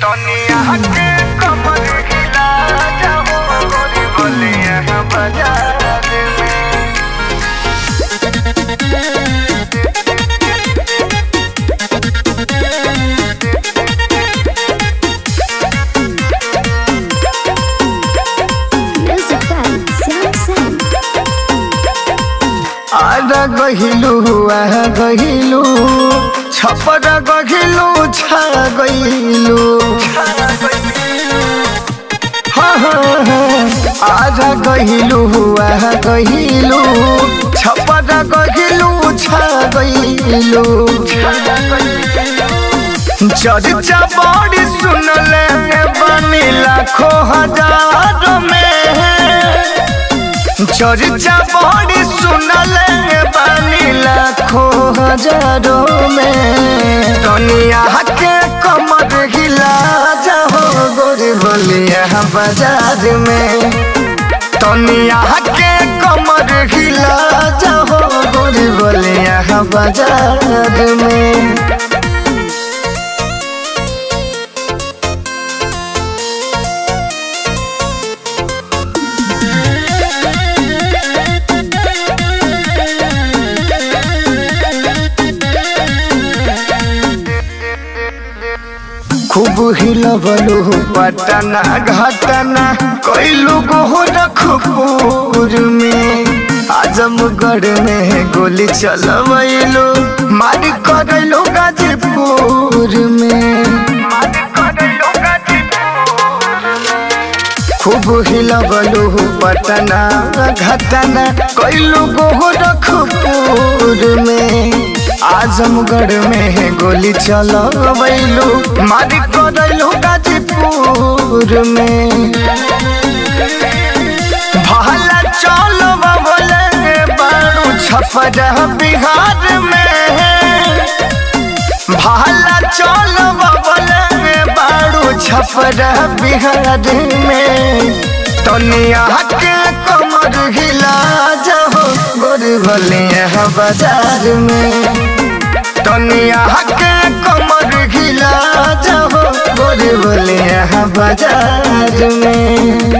दुनिया के कमर हिला जाओ गोरी बोलिया बाजार में Music by Sam Sam. Ara गहिलु आह गहिलु छपर गहिलु छा गइलु हाँ हाँ हाँ आरा गहिलु आह गहिलु छपर गहिलु छा गइलु चर्चा बड़ी सुनले बनी लाखों हजार में चर्चा बड़ी सुनले बानी लाखों हजारों में दुनिया के कमर हिला जाओ गोरी बोलिया बाजार में दुनिया के कमर हिला जाओ गोरी बोलिया बाजार में खूब हिलबलू पटना घटना कैलू गोरखपुर में आजमगढ़ में गोली चलवैलू मार करलू गाजीपुर में खूब हिलबलू पटना घटना कैलू गोरखपुर में आजमगढ़ में गोली चलवैलू मार करलू गाजीपुर में भाला चल बोले बारू छपरा बिहार में भाला चल बोले बारू छपरा बिहार में तनिया के कमर हिला जाओ गोरी भलिया बाजार में तनिया के कमर हिला जाओ गोरी भलिया बाजार में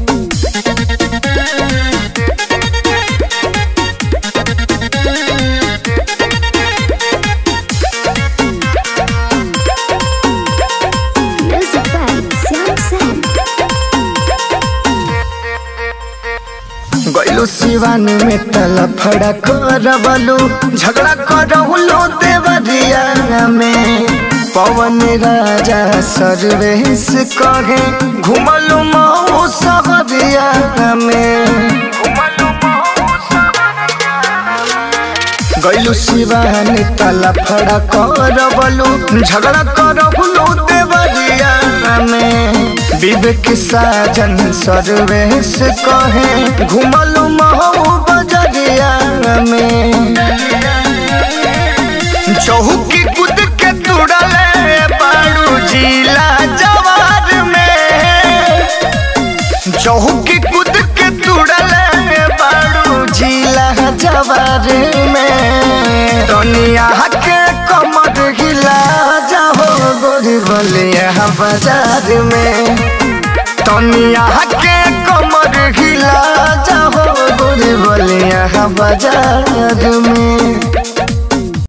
Music by Sam Sam. गैलू सिवान में तलफड़ा करवलू झगड़ा करवलू देवरिया में पवन राजा सर्वेश कहे घुमलू मऊ सहरिया में गैलू सिवान तलफड़ा करवलू झगड़ा करवलू देवरिया में विवेक साजन सर्वेश कहे घुमलू महू बजरिया में चौकी कूद के तुड़ले बाड़ू जिला जवार में चौकी कूद के तुड़ले बाड़ू जिला जवार में दुनिया के कमर हिला जाओ गोरी बलिया बाजार में दुनिया के कमर हिला जाओ गोरी बलिया बाजार में